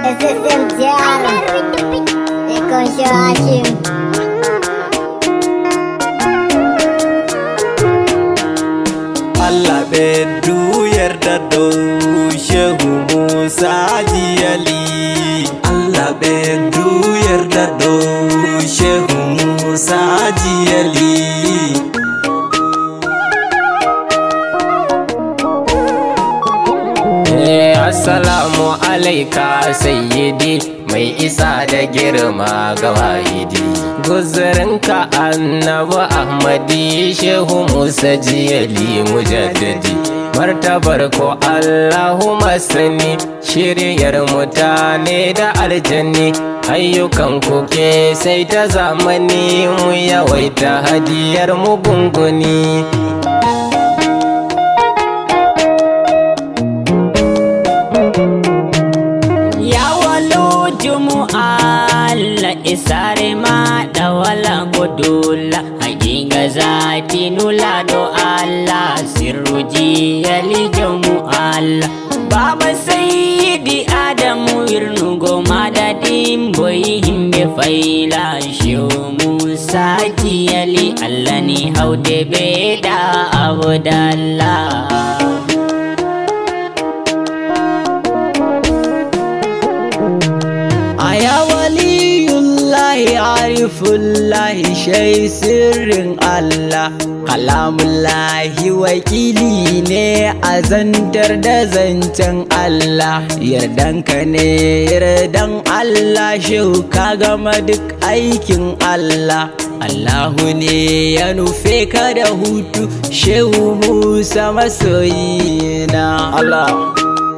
SSM Jaro Ekonsho Hashim Allah beddu yarda dow Shehu Musa Jiyali Allah beddu yarda dow Shehu Musa Jiyali Assalamu alaika sayyidi mai isa da girma ga wahidi guzurinka annabi ahmadi shehu musa jiyali mujaddadi martabar ko allahu masani shiryar mutane da aljanni ayyukan kuke sai ta zamani mu yawaita hadiyar mu gunguni Allah isare ma da wala godula hakinga zati nula do Allah sirruji yali jamu Allah baba sayyidi adamu irnugo madadin boyi himbe faila shiu musa yali Allah ni haude beda abdallah Aya waliyullahi arifullahi shai sirrin Allah Kalamullahi wakili ne a zantar da zancen Allah Yardanka ne yardan Allah shehu ka gama duk aikin Allah Allahu ne ya nufe ka da hutu shehu Musa masoyina Allah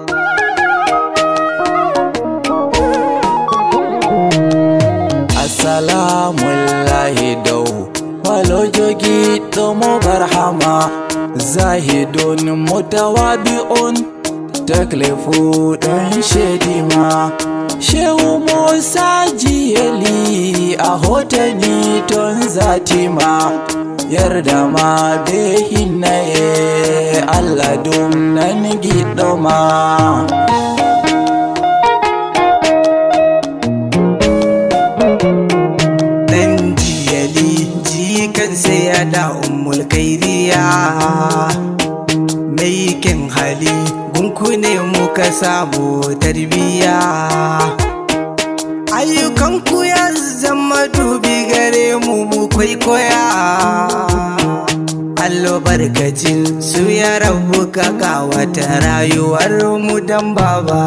salamullahi dau walojogi tomo barhama zahidun mutawabi'un taklifu dan shedima shehu musa jiyali a hotani ton zatima yarda ma behinaye allah dum nan gidoma sai ya da ummul kairiya mai kyan hali gunku ne muka samu tarbiya ayyukanku ya zama dubi gare mu mu kwaikwaya allo barkacin su ya rabu ka kawata rayuwar mu dan baba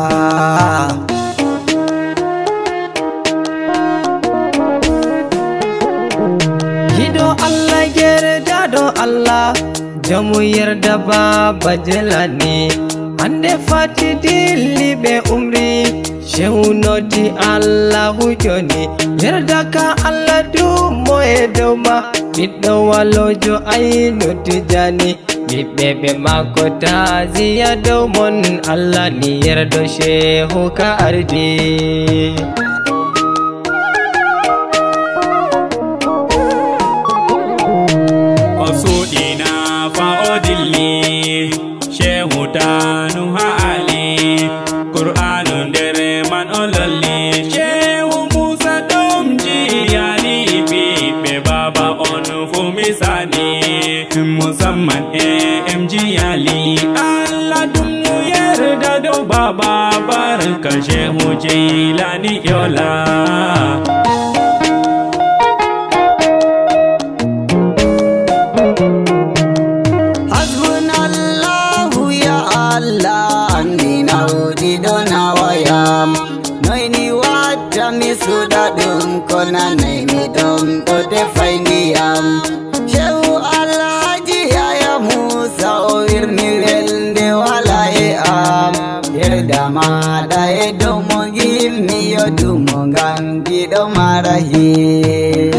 Allah yarda do Allah jamu yarda ba bajela ne ande fati dilli be umri shehu noti Allah joni yarda ka Allah du moye doma ɓiɗɗo walojo ayno tijani ɓiɓɓe ɓe mako taziya dow mon Allah ni yardo shehu ka ardi shehu tanu ha ali qur'anu ndere man o lolli shehu musa ɗum jiyani ɓiɓɓe baba on fu misani musamman e em jiyali allah ɗum yerda dow baba barka shehu jeylani yola suda ɗum ko nanai mi ɗum ɗo defai ndiyam shehu alhaji yaya musa o wirni welde wala e am yerda maɗa e dow mo gimmi yodumo ngam giɗo mara him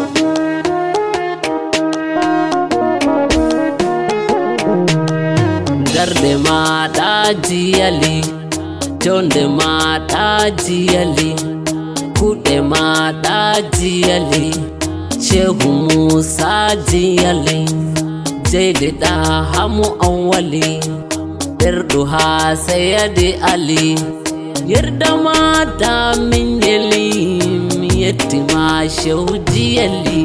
darde maɗa jiyali jonde maɗa jiyali kuɗe maɗa jiyali shehu musa jiyali jeydiɗa hamu an wali ɓerɗu ha sayadi ali yarda mata min yali mi yetti ma shewji yali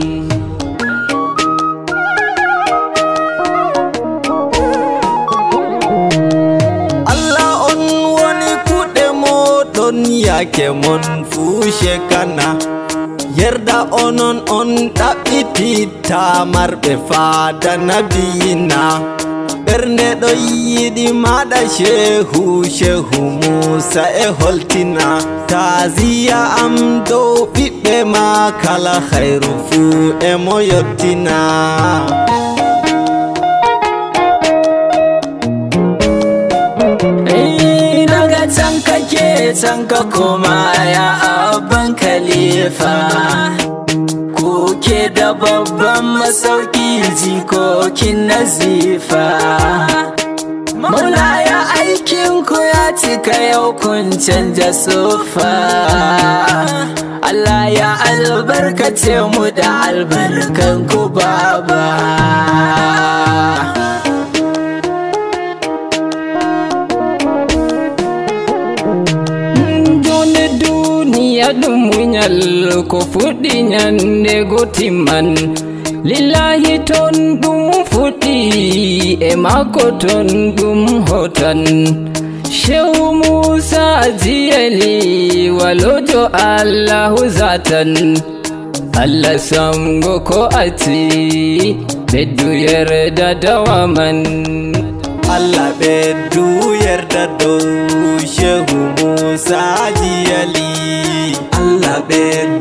Allah on woni kuɗe moɗon yake mon fushe kana yerda onon on ɗaɓɓititta marɓe fada nabiyina ɓernde ɗo yiɗi maɗa shehu shehu musa e holtina taziya am dow ɓiɓɓe ma kala hayru fuu e mo yottina Eh, daga can kake can ka koma ya abban khalifa kuke da babban masauki jikokin nazifa Maulaya aikin ku ya cika yau kun canja sufa Allah ya albarkace mu da albarkan ku baba jone duniya ɗum muñal ko fuɗɗi ñande gotimman lillahi ton ɗum fuɗɗi e mako ton ɗum hotan shehu musa jiyali walojo allahu zatan allah samgo ko ati ɓeddu yerda dawaman Allah ɓeddu yarda dow shehu Musa jiyali Allah ɓeddu